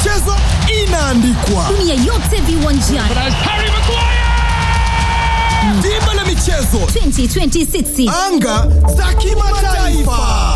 michezo inaandikwa. dunia yote viwanjani Harry Maguire! Dimba la michezo, 2026 anga za kimataifa.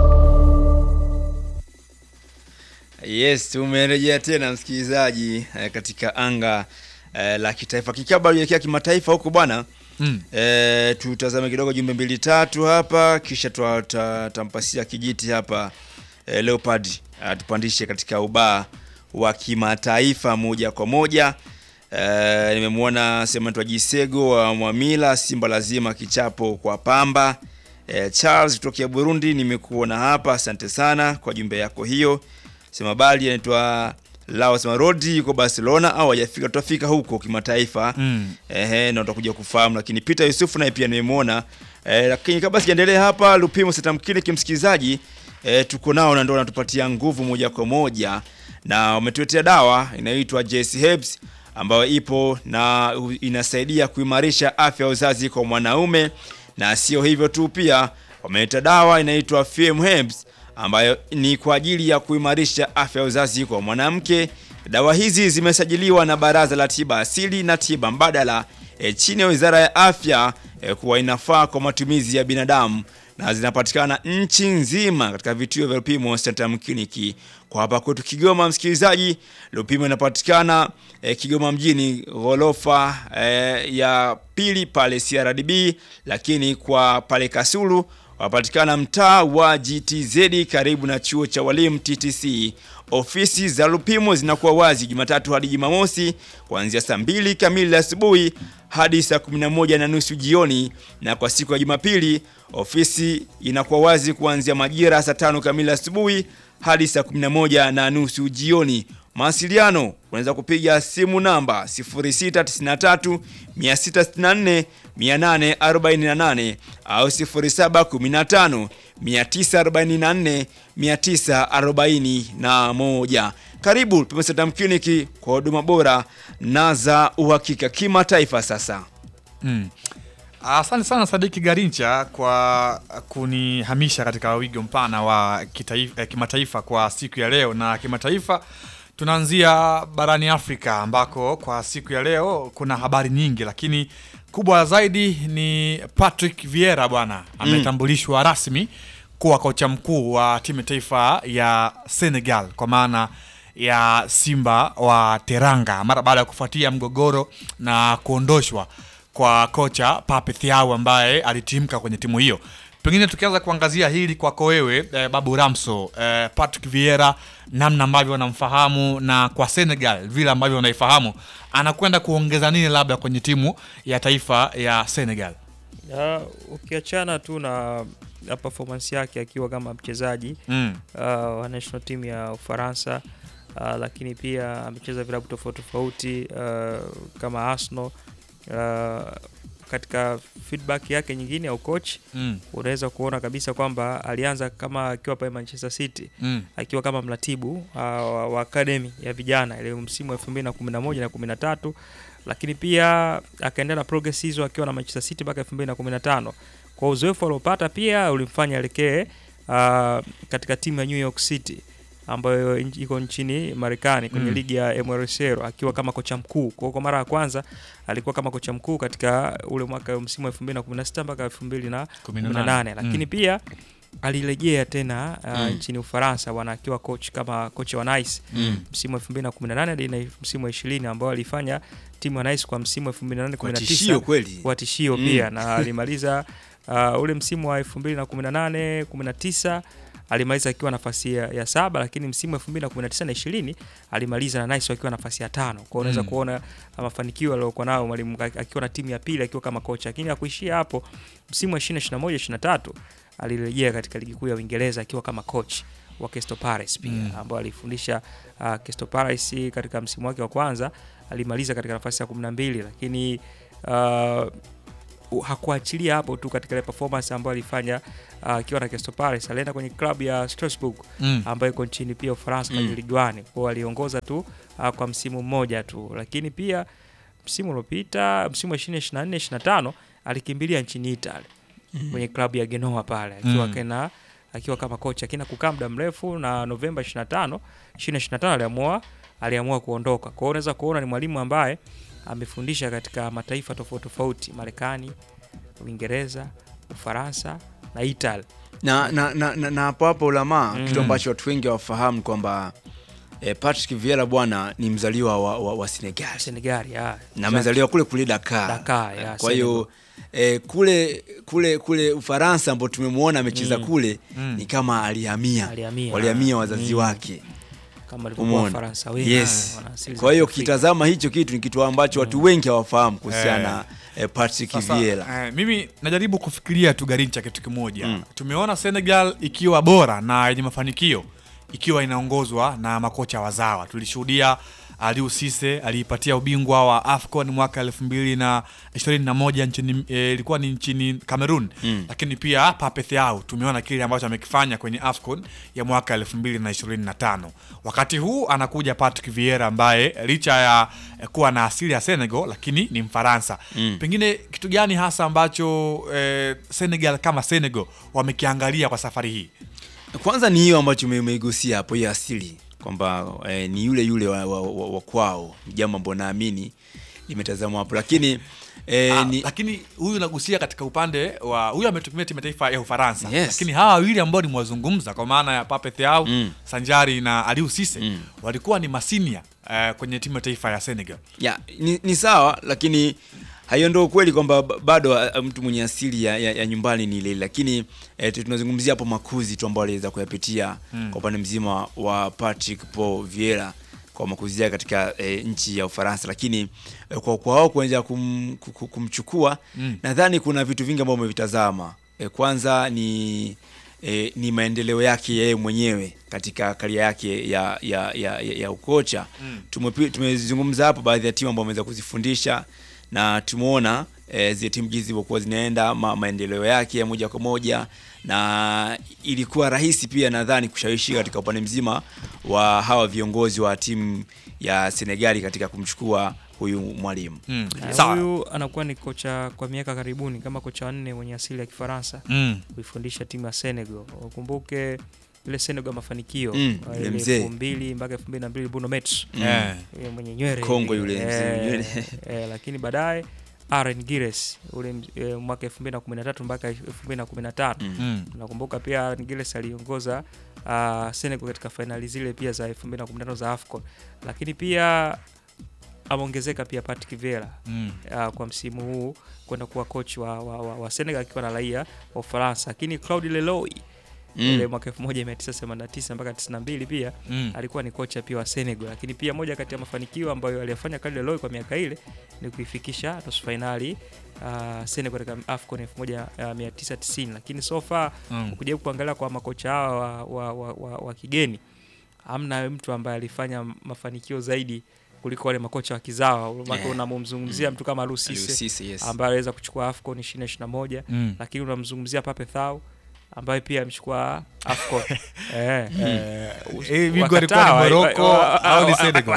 Yes, tumerejea tena msikilizaji eh, katika anga eh, la kitaifa kikaba kuelekea kimataifa huko bwana. Mm. Eh, tutazame kidogo jumbe mbili tatu hapa kisha twa- ta- tampasia kijiti hapa eh, Leopard atupandishe katika ubaa wa kimataifa moja kwa moja. Eh, nimemwona Sematwa Jisego wa Mwamila, Simba lazima kichapo kwa Pamba. Eh, Charles kutokea Burundi nimekuona hapa, asante sana kwa jumbe yako hiyo. Sema bali anaitwa Lao sema Rodi yuko Barcelona au hajafika, tutafika huko kimataifa Mm. ehe, na utakuja kufahamu. Lakini Peter Yusufu naye pia nimemwona eh, lakini kabla sijaendelea hapa, Lupimo Setamkini kimsikilizaji eh, tuko nao na ndio wanatupatia nguvu moja kwa moja, na wametuletea dawa inayoitwa JC Herbs ambayo ipo na u- inasaidia kuimarisha afya ya uzazi kwa mwanaume, na sio hivyo tu, pia wameleta dawa inaitwa FM Herbs ambayo ni kwa ajili ya kuimarisha afya ya uzazi kwa mwanamke. Dawa hizi zimesajiliwa na Baraza la Tiba Asili na Tiba Mbadala e, chini ya Wizara ya Afya e, kuwa inafaa kwa matumizi ya binadamu na zinapatikana nchi nzima katika vituo vya Lupimo Centrum Clinic. Kwa hapa kwetu Kigoma, msikilizaji, Lupimo inapatikana e, Kigoma mjini, ghorofa e, ya pili pale CRDB, lakini kwa pale Kasulu wapatikana mtaa wa GTZ karibu na chuo cha walimu TTC. Ofisi za Lupimo zinakuwa wazi Jumatatu hadi Jumamosi kuanzia saa mbili kamili asubuhi hadi saa 11 na nusu jioni, na kwa siku ya Jumapili ofisi inakuwa wazi kuanzia majira saa tano kamili asubuhi hadi saa 11 na nusu jioni. Mawasiliano unaweza kupiga simu namba 0693 664 848 au 0715 944 941. Karibu Pimestam Clinic kwa huduma bora na za uhakika kimataifa. Sasa Mm. Asante sana Sadiki Garincha kwa kunihamisha katika wigo mpana wa kitaifa, eh, kimataifa kwa siku ya leo. Na kimataifa tunaanzia barani Afrika ambako kwa siku ya leo kuna habari nyingi, lakini kubwa zaidi ni Patrick Vieira bwana ametambulishwa rasmi kuwa kocha mkuu wa timu ya taifa ya Senegal kwa maana ya Simba wa Teranga mara baada ya kufuatia mgogoro na kuondoshwa kwa kocha Pape Thiaw ambaye alitimka kwenye timu hiyo. Pengine tukianza kuangazia hili kwako wewe eh, Babu Ramso eh, Patrick Vieira, namna ambavyo wanamfahamu na kwa Senegal vile ambavyo wanaifahamu, anakwenda kuongeza nini labda kwenye timu ya taifa ya Senegal? Ya, ukiachana tu na, na performance yake akiwa kama mchezaji Mm. uh, wa national team ya Ufaransa uh, lakini pia amecheza vilabu tofauti tofauti uh, kama Arsenal uh, katika feedback yake nyingine ya ucoach Mm. unaweza kuona kabisa kwamba alianza kama akiwa pale Manchester City Mm. akiwa kama mratibu uh, wa wa academy ya vijana ile msimu wa 2011 na 13 lakini pia akaendelea na progress hizo akiwa na Manchester City mpaka 2015 kwa uzoefu aliopata pia ulimfanya elekee uh, katika timu ya New York City ambayo in- iko nchini Marekani kwenye Mm. ligi ya MLSero akiwa kama kocha mkuu. Kwa kwa mara ya kwanza alikuwa kama kocha mkuu katika ule mwaka msimu wa 2016 mpaka 2018 lakini Mm. pia alirejea tena uh, Mm. nchini Ufaransa bwana akiwa coach kama kocha wa Nice Mm. msimu wa 2018 hadi na msimu wa 20 ambao alifanya timu ya Nice kwa msimu wa 2018 kwa tishio 19 kweli. kwa tishio Mm. pia na alimaliza uh, ule msimu wa 2018 19 alimaliza akiwa nafasi ya, ya saba lakini msimu wa 2019 na 20 alimaliza na Nice wakiwa nafasi ya tano. Kwa hiyo unaweza Mm. kuona uh, mafanikio aliyokuwa nayo mwalimu ak- akiwa na timu ya pili akiwa kama kocha, lakini hakuishia hapo. Msimu wa 2021 23 alirejea katika ligi kuu ya Uingereza akiwa kama coach wa Crystal Palace pia Mm. ambao alifundisha uh, Crystal Palace katika msimu wake wa kwanza alimaliza katika nafasi ya 12 lakini uh, u- hakuachilia hapo tu katika ile performance ambayo alifanya uh, akiwa na Crystal Palace. Alienda kwenye klabu ya Strasbourg Mm. ambayo iko nchini pia Ufaransa kwenye Mm. Ligue 1. Kwa hiyo aliongoza tu uh, kwa msimu mmoja tu, lakini pia msimu uliopita msimu wa 2024 25 alikimbilia nchini Italy kwenye klabu ya Genoa pale akiwa Mm. kena akiwa kama kocha akina kukaa muda mrefu na Novemba 25 2025 aliamua aliamua kuondoka. Kwa hiyo unaweza kuona ni mwalimu ambaye amefundisha katika mataifa tofauti tofauti, Marekani, Uingereza, Ufaransa na Italy. na na na, na, na hapo hapo ulamaa Mm. kitu ambacho watu wengi hawafahamu kwamba eh, Patrick Vieira bwana ni mzaliwa wa, wa, wa Senegal Senegal, ya. na amezaliwa kule kule Dakar. Dakar, ya, kwa hiyo eh, kule kule kule Ufaransa ambapo tumemwona amecheza Mm. kule ni kama alihamia Alihamia. walihamia wazazi Mm. wake kama alivyokuwa Umeona? Wafaransa wengi Yes. wana asili za Kwa hiyo Kiafrika. kitazama hicho kitu ni kitu ambacho watu wengi hawafahamu kuhusiana na eh, Patrick Sasa, Vieira. eh, mimi najaribu kufikiria tu Garincha kitu kimoja Mm. tumeona Senegal ikiwa bora na yenye mafanikio ikiwa inaongozwa na makocha wazawa. Tulishuhudia Aliou Cisse aliipatia ubingwa wa AFCON mwaka elfu mbili na ishirini na moja nchini eh, ilikuwa ni nchini Cameroon Mm. lakini pia Pape Thiaw tumeona kile ambacho amekifanya kwenye AFCON ya mwaka elfu mbili na ishirini na tano. Wakati huu anakuja Patrick Vieira ambaye licha ya eh, kuwa na asili ya Senegal lakini ni Mfaransa. Mm. Pengine kitu gani hasa ambacho eh, Senegal kama Senegal wamekiangalia kwa safari hii? Kwanza ni hiyo ambacho ume- umeigusia hapo, hiyo asili kwamba eh, ni yule yule wa, wa, wa, wa kwao, jambo ambalo naamini limetazamwa hapo, lakini eh, Ah, ni, lakini huyu nagusia katika upande wa huyu ametumia timu ya taifa ya Ufaransa Yes. lakini hawa wawili ambao nimewazungumza kwa maana ya Pape Thiaw Mm. Sanjari na Aliou Cisse Mm. walikuwa ni masinia eh, kwenye timu ya taifa ya Senegal. ya, ni, ni sawa, lakini haiondoa ukweli kwamba ba- bado ah, mtu mwenye asili ya, ya, ya nyumbani ni ile ile, lakini eh, tu- tunazungumzia hapo makuzi tu ambayo aliweza kuyapitia Mm. kwa upande mzima wa Patrick Paul Vieira kwa makuzi yake katika eh, nchi ya Ufaransa, lakini eh, kwa kwa wao kuanza kum, ku- ku- kumchukua Mm. nadhani kuna vitu vingi ambavyo umevitazama. Eh, kwanza ni eh, ni maendeleo yake yeye mwenyewe katika karia yake ya ya, ya, ya, ya ukocha Mm. Tumepi- tumezungumza hapo baadhi ya timu ambazo ameweza kuzifundisha na tumeona eh, zile timu jinsi zilivyokuwa zinaenda ma, maendeleo yake ya moja kwa moja na ilikuwa rahisi pia nadhani kushawishi katika upande mzima wa hawa viongozi wa timu ya Senegali katika kumchukua huyu mwalimu Mm. Eh, Sawa. Huyu anakuwa ni kocha kwa miaka karibuni kama kocha wanne mwenye asili ya Kifaransa Mm. kuifundisha timu ya Senegal. Ukumbuke ile Senegal ya mafanikio Mm, uh, yule ile mzee. elfu mbili mpaka elfu mbili na mbili Bruno Metsu Mm. Eh. yule mwenye nywele Kongo hivi. yule mzee Eh, nywele. eh, lakini baadaye Aaron Gires ule mz- eh, mwaka 2013 mpaka 2015 Mm. Mm. nakumbuka pia Aaron Gires aliongoza uh, Senegal katika fainali zile pia za 2015 za AFCON, lakini pia ameongezeka pia Patrick Vieira Mm. uh, kwa msimu huu kwenda kuwa coach wa, wa, wa, wa Senegal akiwa na raia wa Ufaransa, lakini Claude Leloy ile Mm. mwaka 1989 mpaka 92 pia Mm. alikuwa ni kocha pia wa Senegal, lakini pia moja kati ya mafanikio ambayo aliyafanya Claude Leloy kwa miaka ile ni kuifikisha nusu fainali uh, Senegal katika AFCON 1990, lakini so far Mm. ukijaribu kuangalia kwa makocha hawa wa, wa, wa, wa, wa kigeni hamna mtu ambaye alifanya mafanikio zaidi kuliko wale makocha wa kizawa. Maana Yeah. unamzungumzia mtu kama Aliou Cisse Sisi, yes. ambaye aliweza kuchukua AFCON 2021 Mm. lakini unamzungumzia Pape Thiaw ambaye pia amechukua AFCON eh, eh, Eh, bingwa alikuwa ni wakataa, Morocco wa- wa- au ni wa- Senegal?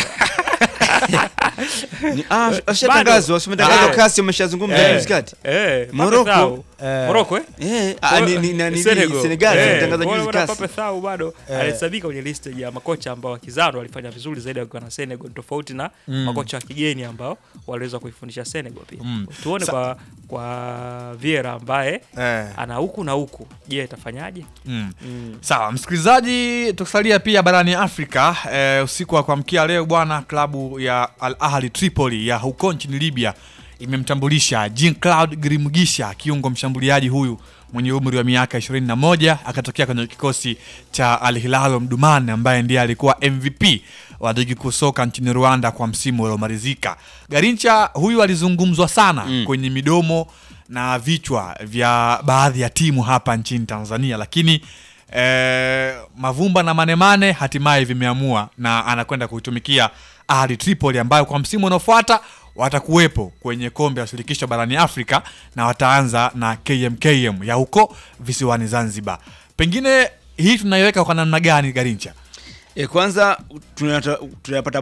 Ni- ah, ashatangazwa, simetangazwa Ah. kasi ameshazungumza Eh. juzi kati. eh, Pape Morocco. Thiaw. Eh. Morocco eh? Eh, ah, ni- ni- na- ni- Senegal. Senegal Eh, ametangaza kwa hiyo juzi bwana kasi. Pape Thiaw bado Eh. alihesabika kwenye list ya makocha ambao wakizaro walifanya vizuri zaidi wakiwa na Senegal tofauti na Mm. makocha wa kigeni ambao waliweza kuifundisha Senegal pia. Mm. Tuone Sa- kwa kwa Vieira ambaye Eh. ana huku na huku. Je, itafanyaje? Mm. Mm. Sawa, msikilizaji, tukisalia pia barani Afrika eh, usiku wa kuamkia leo bwana, klabu ya Al Ahli Tripoli ya huko nchini Libya imemtambulisha Jean Claude Grimgisha, kiungo mshambuliaji huyu mwenye umri wa miaka 21 akatokea kwenye kikosi cha Al Hilal Omdurman ambaye ndiye alikuwa MVP wa ligi kuu soka nchini Rwanda kwa msimu uliomalizika. Garincha huyu alizungumzwa sana Mm. kwenye midomo na vichwa vya baadhi ya timu hapa nchini Tanzania, lakini eh, Mavumba na Manemane hatimaye vimeamua na anakwenda kuitumikia Ahli Tripoli ambayo kwa msimu unaofuata watakuwepo kwenye kombe la shirikisho barani Afrika na wataanza na KMKM ya huko visiwani Zanzibar. Pengine hii tunaiweka kwa namna gani Garincha? E, kwanza tunata- tunapata